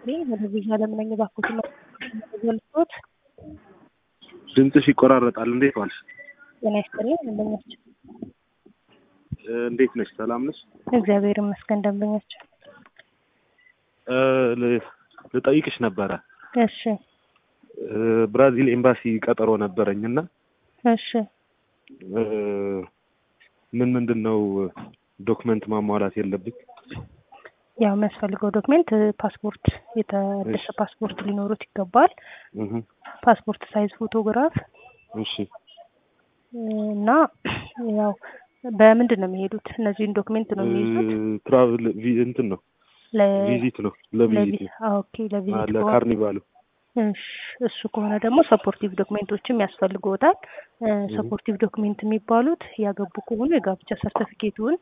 ይስጥልኝ። ቴሌቪዥን አለምነኝ ባኩት ገልጾት ድምፅሽ ይቆራረጣል። እንዴት ዋልሽ? ጤና ይስጥልኝ። ደንበኛችን እ እንዴት ነሽ? ሰላም ነሽ? እግዚአብሔር ይመስገን። ደንበኛችን እ ል- ልጠይቅሽ ነበረ እሺ እ ብራዚል ኤምባሲ ቀጠሮ ነበረኝ እና እሺ እ ምን ምንድን ነው ዶክመንት ማሟላት የለብኝ? ያው የሚያስፈልገው ዶክሜንት ፓስፖርት፣ የተደሰ ፓስፖርት ሊኖሩት ይገባል። እህ ፓስፖርት ሳይዝ ፎቶግራፍ እሺ እና ያው በምንድን ነው የሚሄዱት? እነዚህን ዶክሜንት ነው የሚይዙት ትራቭል እንትን ነው ለ ቪዚት ነው ለቪዚት ለቪ- ነው አ፣ ኦኬ አ፣ ለቪዚት ከሆነ ለካርኒቫሉ እሺ፣ እሱ ከሆነ ደግሞ ሰፖርቲቭ ዶክሜንቶችም ያስፈልግዎታል። ሰፖርቲቭ ዶክሜንት የሚባሉት ያገቡ ከሆኑ የጋብቻ ሰርተፊኬቱን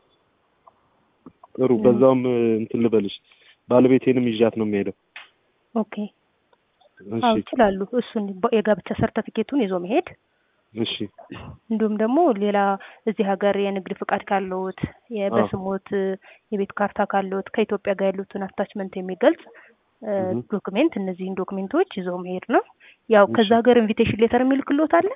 ጥሩ። በዛውም እ፣ እንትን ልበልሽ ባለቤቴንም ይዣት ነው የሚሄደው። ኦኬ አዎ እሺ ይችላሉ። እሱን በ- የጋብቻ ሰርተፊኬቱን ይዞ መሄድ እሺ እንዲሁም ደግሞ ሌላ እዚህ ሀገር የንግድ ፍቃድ ካለዎት የ- በስሞት የቤት ካርታ ካለዎት ከኢትዮጵያ ጋር ያሉትን አታችመንት የሚገልጽ እ፣ እህ። ዶክሜንት እነዚህን ዶክሜንቶች ይዘው መሄድ ነው። ያው ከዛ እሺ። ሀገር ኢንቪቴሽን ሌተር የሚልክልዎት አለ።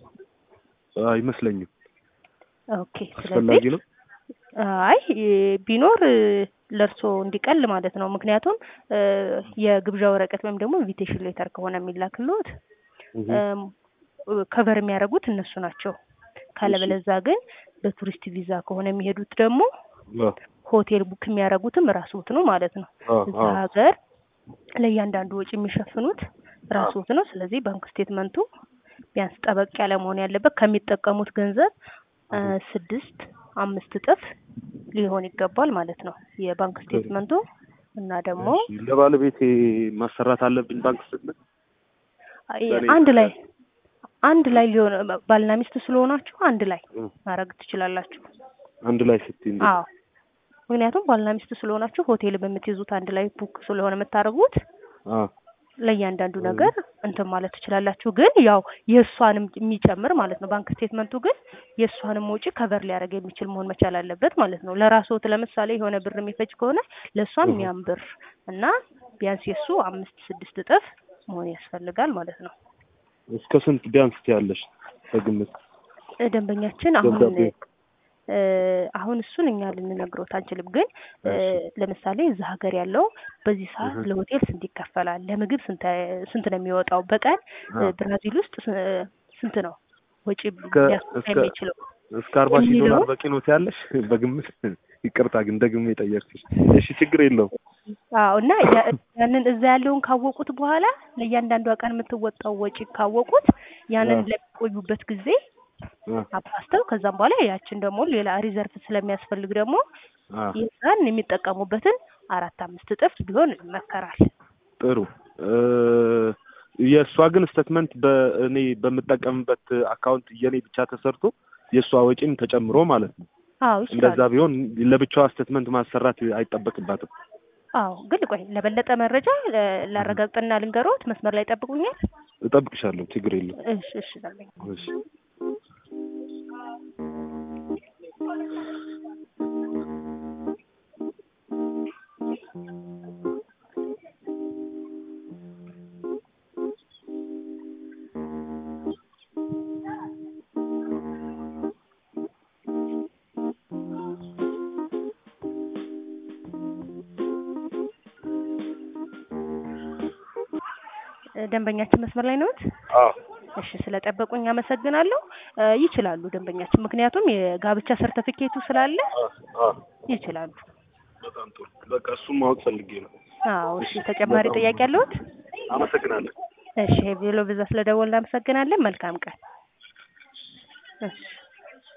አይመስለኝም። ኦኬ ስለዚህ አስፈላጊ ነው። አይ እ፣ ቢኖር እ፣ ለእርሶ እንዲቀል ማለት ነው። ምክንያቱም እ፣ የግብዣ ወረቀት ወይም ደግሞ ኢንቪቴሽን ሌተር ከሆነ የሚላክልዎት እህ። ከቨር የሚያደርጉት እነሱ ናቸው። ካለበለዛ ግን በቱሪስት ቪዛ ከሆነ የሚሄዱት ደግሞ አ፣ ሆቴል ቡክ የሚያደርጉትም ራስዎት ነው ማለት ነው። አ፣ እዛ አ፣ ሀገር ለእያንዳንዱ ወጪ የሚሸፍኑት ራስዎት ነው። ስለዚህ ባንክ ስቴትመንቱ ቢያንስ ጠበቅ ያለ መሆን ያለበት ከሚጠቀሙት ገንዘብ እ፣ ስድስት አምስት እጥፍ ሊሆን ይገባል ማለት ነው የባንክ ስቴትመንቱ እና ደግሞ እሺ። ለባለቤቴ ማሰራት አለብኝ ባንክ ስትመጣ? አይ፣ ለኔ አንድ ላይ አንድ ላይ ሊሆን ባልና ሚስት ስለሆናችሁ አንድ ላይ እ፣ ማድረግ ትችላላችሁ። አንድ ላይ ስትይ እንዴት? አዎ ምክንያቱም ባልና ሚስት ስለሆናችሁ ሆቴል በምትይዙት አንድ ላይ ቡክ ስለሆነ የምታደርጉት አ፣ ለእያንዳንዱ ነገር እንትን ማለት ትችላላችሁ። ግን ያው የእሷንም የሚጨምር ማለት ነው። ባንክ ስቴትመንቱ ግን የእሷንም ወጪ ከቨር ሊያደርግ የሚችል መሆን መቻል አለበት ማለት ነው። ለራስዎት ለምሳሌ የሆነ ብር የሚፈጅ ከሆነ ለእሷም እህ። ያም ብር እና ቢያንስ የእሱ አምስት ስድስት እጥፍ መሆን ያስፈልጋል ማለት ነው። እስከ ስንት ቢያንስ ትያለሽ በግምት? እ፣ ደንበኛችን አሁን ደብዳቤ እ፣ አሁን እሱን እኛ ልንነግሮት አንችልም። ግን እ፣ ለምሳሌ እዛ ሀገር ያለው በዚህ ሰዓት እህ። ለሆቴል ስንት ይከፈላል፣ ለምግብ ስንት ስንት ነው የሚወጣው፣ በቀን እ፣ አ፣ ብራዚል ውስጥ ስ- ስንት ነው ወጪ እስከ- ሊያስወጣ እስከ- የሚችለው እስከ አርባ ሺህ የሚለው ዶላር በቂ ነው ትያለሽ በግምት? ይቅርታ ግን ደግሜ የጠየቅኩሽ። እሺ ችግር የለውም። አዎ እና ያ- ያንን እዛ ያለውን ካወቁት በኋላ ለእያንዳንዷ ቀን የምትወጣው ወጪ ካወቁት ያንን አ፣ ለሚቆዩበት ጊዜ አ፣ አባስተው ከዛም በኋላ ያችን ደግሞ ሌላ ሪዘርቭ ስለሚያስፈልግ ደግሞ አ፣ የዛን የሚጠቀሙበትን አራት አምስት እጥፍ ቢሆን ይመከራል። ጥሩ እ፣ የእሷ ግን ስቴትመንት በእኔ በምጠቀምበት አካውንት የኔ ብቻ ተሰርቶ የእሷ ወጪም ተጨምሮ ማለት ነው። አዎ እንደዛ ይችላሉ። ቢሆን ለብቻዋ ስቴትመንት ማሰራት አይጠበቅባትም። አዎ ግን ቆይ ለበለጠ መረጃ ለ- ላረጋግጥና ልንገሮት። መስመር ላይ ጠብቁኛል። እጠብቅሻለሁ። ችግር የለም። እሺ እሺ ላለኝ እሺ ደንበኛችን መስመር ላይ ነዎት? አዎ እሺ ስለጠበቁኝ አመሰግናለሁ። እ፣ ይችላሉ ደንበኛችን፣ ምክንያቱም የጋብቻ ሰርተፊኬቱ ስላለ አዎ አዎ ይችላሉ። በጣም ጥሩ። በቃ እሱም ማወቅ ፈልጌ ነው። አዎ እሺ ተጨማሪ በጣም ጥያቄ አለዎት? አመሰግናለሁ። እሺ ቬሎ ብዛ ስለደወልን እናመሰግናለን። መልካም ቀን። እሺ